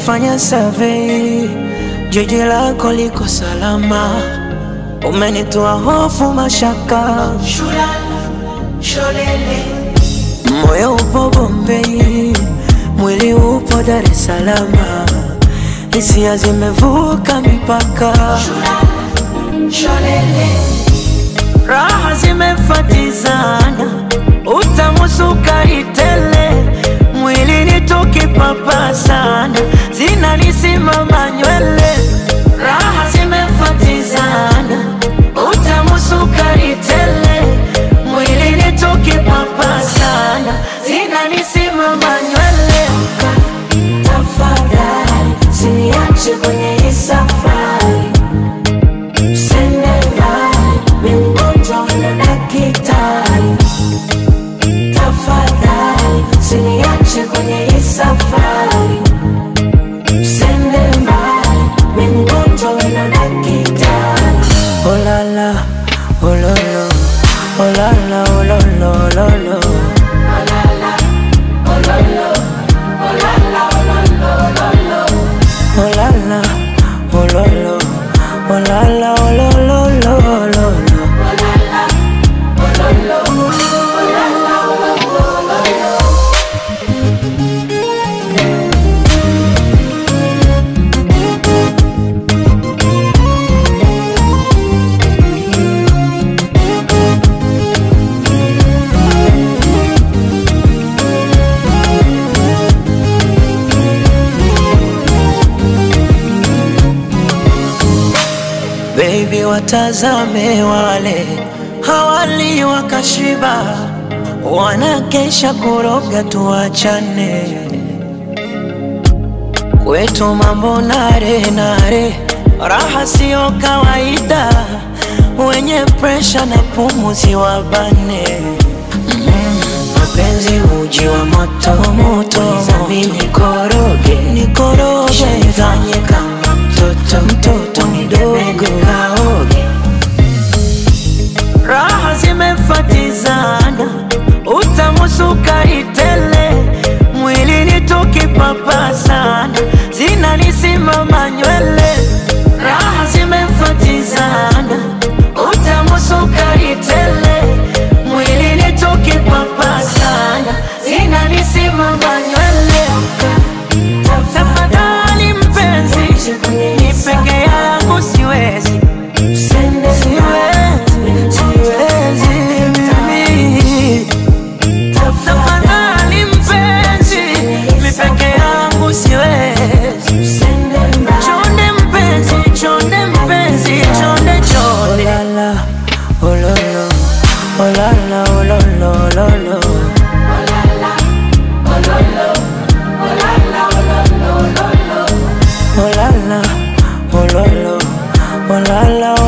Nimefanya survey, jiji lako liko salama, umenitoa hofu, mashaka, moyo upo Bombei, mwili upo Dar es Salaam, hisia zimevuka mipaka, raha zimefatizana, utamu sukari tele, mwilini tukipapasana, zinanisimama nywele, raha zimefatizana, utamu sukari tele, mwilini tukipapasana, zinanisimama nywele. Tafadhali usiniache kwenye hii safari, usende mbali, mimi mgonjwa na daktari. Tafadhali usiniache kwenye hii safari, usende mbali, mimi mgonjwa na daktari. Oh la la, oh lo lo, oh la la, oh lo lo, lo lo. Oh la la, oh lo lo, oh la la, oh lo lo, lo lo lo. Baby, watazame wale hawali wakashiba, wanakesha kuroga, tuachane kwetu mambo nare nare, raha siyo kawaida, wenye presha na pumuzi wabane mapenzi uji wa moto moto, mimi nikoroge nikoroge, nifanye kama mtoto mtoto mdogo kaoge, raha zimefatizana, utamu sukari tele, mwilini tukipapasana, zinanisimama nywele, raha zimefatizana, utamu sukari tele, mwilini tukipapasana, zinanisimama nywele. Tafadhali mpenzi, ni peke yangu siwezi, siwezi, siwezi mimi. Tafadhali mpenzi, mi peke yangu siwezi. Chonde mpenzi, chonde mpenzi, chonde chonde. Oh la la, oh lo lo, oh la la, oh lo lo, lo lo. Oh la la, oh lo lo, oh la la,